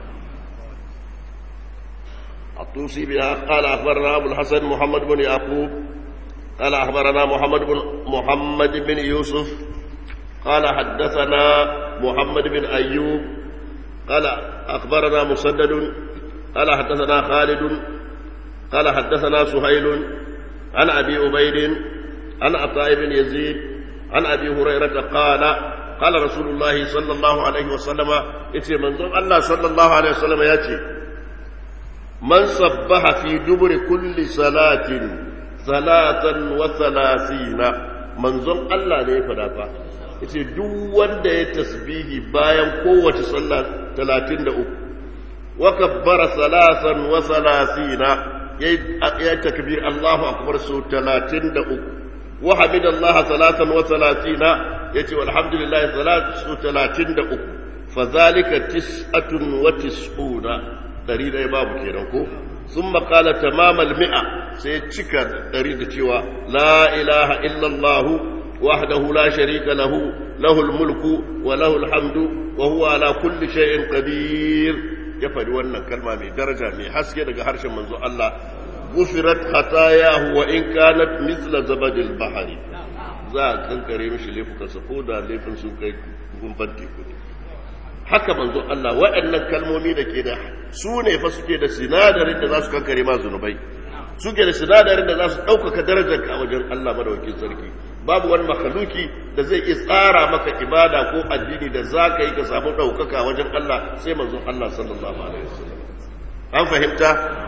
الطوسي بها قال أخبرنا أبو الحسن محمد بن يعقوب قال أخبرنا محمد بن محمد بن يوسف قال حدثنا محمد بن أيوب قال أخبرنا مسدد قال حدثنا خالد قال حدثنا سهيل عن أبي عبيد عن عطاء بن يزيد عن أبي هريرة قال قال رسول الله صلى الله عليه وسلم إتي منظر الله صلى الله عليه وسلم يأتي من صبح في دبر كل صلاة ثلاثا وثلاثين منظر الله ne fada fa yace duk wanda ya tasbihi bayan kowace sallah 33 wa kabbara salasan wa salasina yayi takbir Allahu akbar su 33 wa hamidallahi salasan wa salasina yace walhamdulillahi salatu talatin da uku fadhalika tis'atun wa tis'una dari dai babu kenan ko ثم قال تمام المئة سيتشكى تريد تشوى لا إله إلا الله وحده لا شريك له له الملك وله الحمد وهو على كل شيء قدير يفعل وانا كلمة من درجة من حسكي لك حرش منذ الله غفرت خطاياه وإن كانت مثل زبد البحر za a kankare mishi laifukansa ko da laifin sun kai gumban teku ne haka manzo Allah waɗannan kalmomi da ke da su ne fa suke da sinadarin da za su kankare ma zunubai suke da sinadarin da za su ɗaukaka darajar ka wajen Allah madawakin sarki babu wani makaluki da zai iya tsara maka ibada ko addini da za ka yi ka samu ɗaukaka wajen Allah sai manzo Allah sallallahu alaihi wasallam an fahimta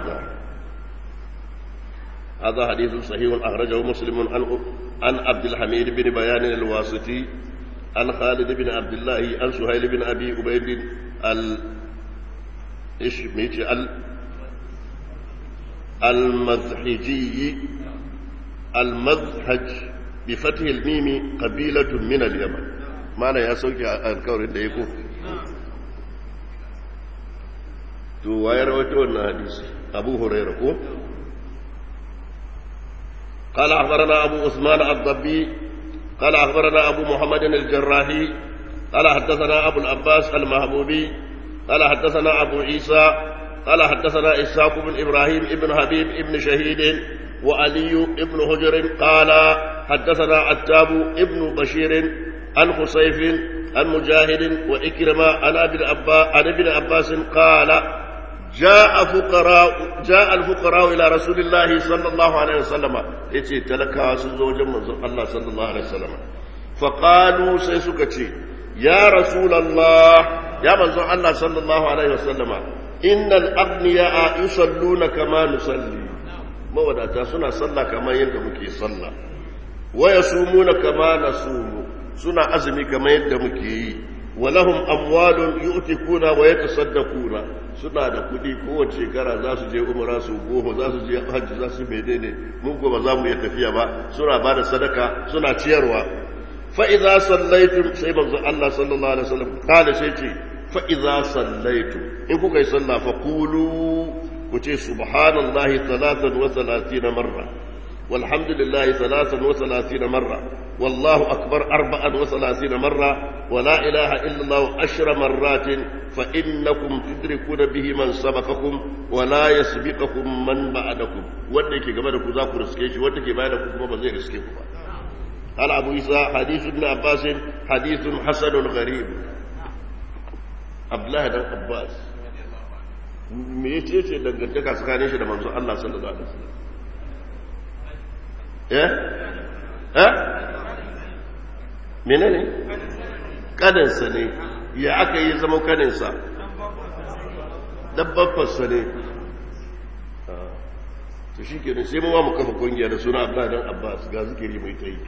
هذا حديث صحيح أخرجه مسلم عن عن عبد الحميد بن بيان الواسطي عن خالد بن عبد الله عن سهيل بن أبي عبيد ال إيش ميتي ال المذحجي المذحج بفتح الميم قبيلة من اليمن معنى يا سوكي الكور ده يكون تو واير وتو حديث أبو هريرة كو قال أخبرنا أبو عثمان الضبي قال أخبرنا أبو محمد الجراحي قال حدثنا أبو العباس المهبوبي قال حدثنا أبو عيسى قال حدثنا إسحاق بن إبراهيم ابن حبيب ابن شهيد وعلي ابن هجر قال حدثنا عتاب ابن بشير عن خصيف عن مجاهد وإكرمة عن أبي العباس عن ابن عباس قال جاء فقراء جاء الفقراء الى رسول الله صلى الله عليه وسلم yace talakawa sun zo wajen manzon Allah sallallahu alaihi wasallam faqalu sai suka ce ya rasulullah ya manzon Allah sallallahu alaihi wasallam innal aghniya yusalluna kama nusalli mawadata suna sallah kamar yadda muke sallah wa yasumuna kama nasumu suna azumi kamar yadda muke yi walahum amwalun yu'tikuna wa yatasaddaquna suna da kudi kowace shekara za su je umra su goma za su je hajji za su menene mun ko ba za mu iya tafiya ba suna ba da sadaka suna ciyarwa fa idza sallaitum sai manzo Allah sallallahu alaihi wasallam kada sai ce fa idza sallaitum in kuka yi sallah fa qulu ku ce subhanallahi 33 marra والحمد لله ثلاثا وثلاثين مرة والله أكبر أربعا وثلاثين مرة ولا إله إلا الله عشر مرات فإنكم تدركون به من سبقكم ولا يسبقكم من بعدكم ودك كما دكو ذاكو رسكيش ودك ما دكو كما بزي رسكيكم قال أبو إسحاق حديث ابن عباس حديث حسن غريب عبد الله بن عباس me yace ce dangantaka tsakanin shi da manzo Allah sallallahu alaihi wasallam eh eh menene kaninsa ne ya aka yi zama kaninsa dabbafarsa ne to shi ke sai mawa mu kafa kungiya da suna abdullahi dan abbas ga zikiri mai ta yi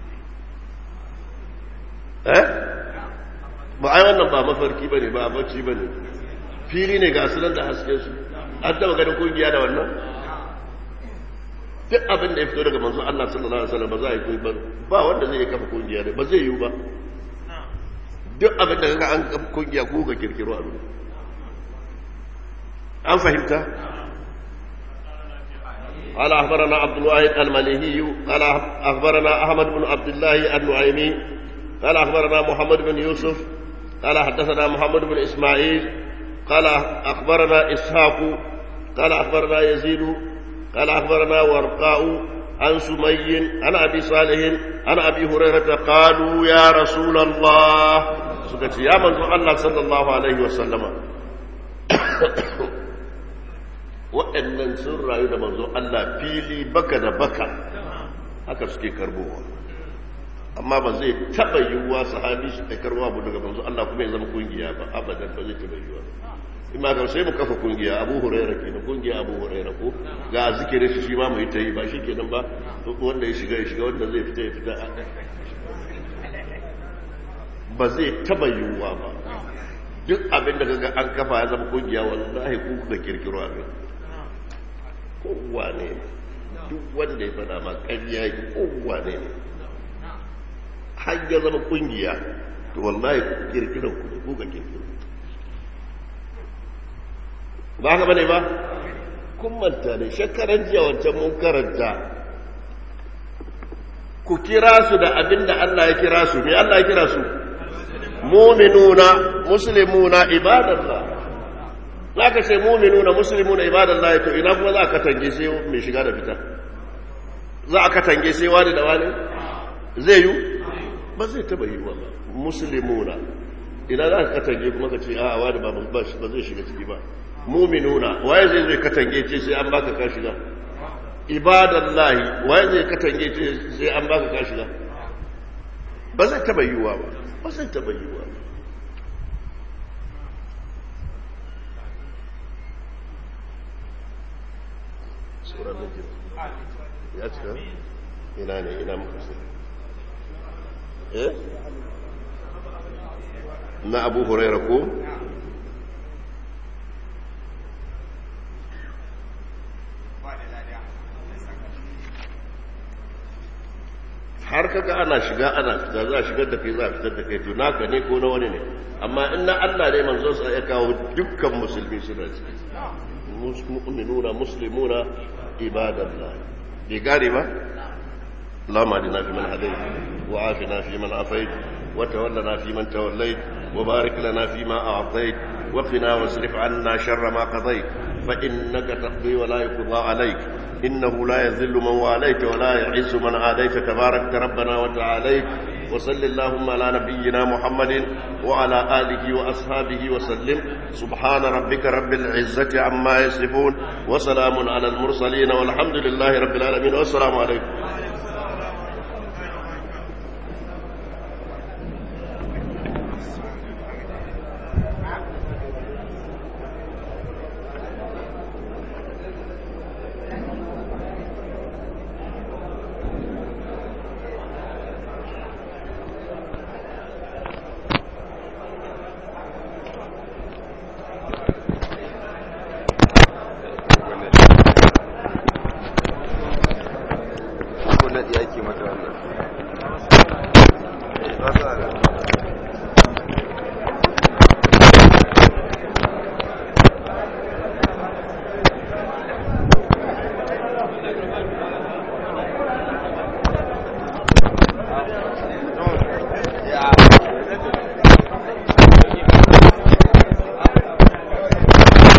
eh ba ai wannan ba mafarki ba ne ba a bacci ba ne fili ne ga asinan da haske su an taba ganin kungiya da wannan duk abin da ya fito daga manzo Allah sallallahu alaihi wasallam ba za a yi koyi ba ba wanda zai kafa kungiya ba zai yi ba duk abin da kaga an kafa kungiya ko ka kirkiro a duniya an fahimta قال أخبرنا عبد الواحد المليهي قال أخبرنا أحمد بن عبد الله النعيمي قال أخبرنا محمد بن يوسف قال حدثنا محمد بن إسماعيل قال أخبرنا إسحاق قال أخبرنا يزيد قال أخبرنا ورقاء عن سمي عن أبي صالح عن أبي هريرة قالوا يا رسول الله سكت يا من الله صلى الله عليه وسلم waɗannan sun rayu da manzo Allah fili baka da baka haka suke karbowa amma ba zai taɓa yiwuwa sahabi shi karwa abu daga manzo Allah kuma ya zama kungiya ba abadan ba zai taɓa yiwuwa in ma sai mu kafa kungiya abu huraira kenan kungiya abu huraira ko ga zikirin shi shi ma mu yi ta yi ba shi kenan ba wanda ya shiga ya shiga wanda zai fita ya fita ba zai taba yiwuwa ba duk abin da kaga an kafa ya zama kungiya wallahi ku kuka kirkiro abin kowa ne duk wanda ya fada ma ƙarya yi kowa ne har ya zama kungiya to wallahi kirkiran ku ku ga kirkiro ba haka bane ba kun manta ne shekaran jiya wancan mun karanta ku kira su da abin da Allah ya kira su me Allah ya kira su mu'minuna muslimuna ibadallah zaka ce mu'minuna muslimuna ibadallah to ina kuma za ka tange sai mai shiga da fita za ka tange sai wani da wani zai yi ba zai taba yi ba muslimuna ina za ka tange kuma ka ce a wani ba ba zai shiga ciki ba mu'minuna waye zai zai katange ce sai an baka ka shiga ibadallahi waye zai katange ce sai an baka ka shiga ba zai taba yiwuwa ba ba zai taba yiwuwa ba sura da ke ya cika ina ne ina muka sai eh na abu huraira ko har kaga ana shiga ana fita za a shigar da kai za a fitar da kai to naka ne ko na wani ne amma in na Allah ne manzon sa ya kawo dukkan musulmi suna ciki mu'minuna muslimuna ibadallah bai gare ba اللهم اهدنا فيمن هديت وعافنا فيمن عافيت وتولنا فيمن توليت وبارك لنا فيما اعطيت وقنا واصرف عنا شر ما قضيت فانك تقضي ولا يقضى عليك إنه لا يذل من واليت ولا يعز من عاديت تبارك ربنا وتعاليت وصل اللهم على نبينا محمد وعلى آله وأصحابه وسلم سبحان ربك رب العزة عما يصفون وسلام على المرسلين والحمد لله رب العالمين والسلام عليكم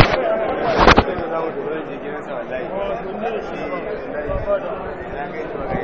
wallahi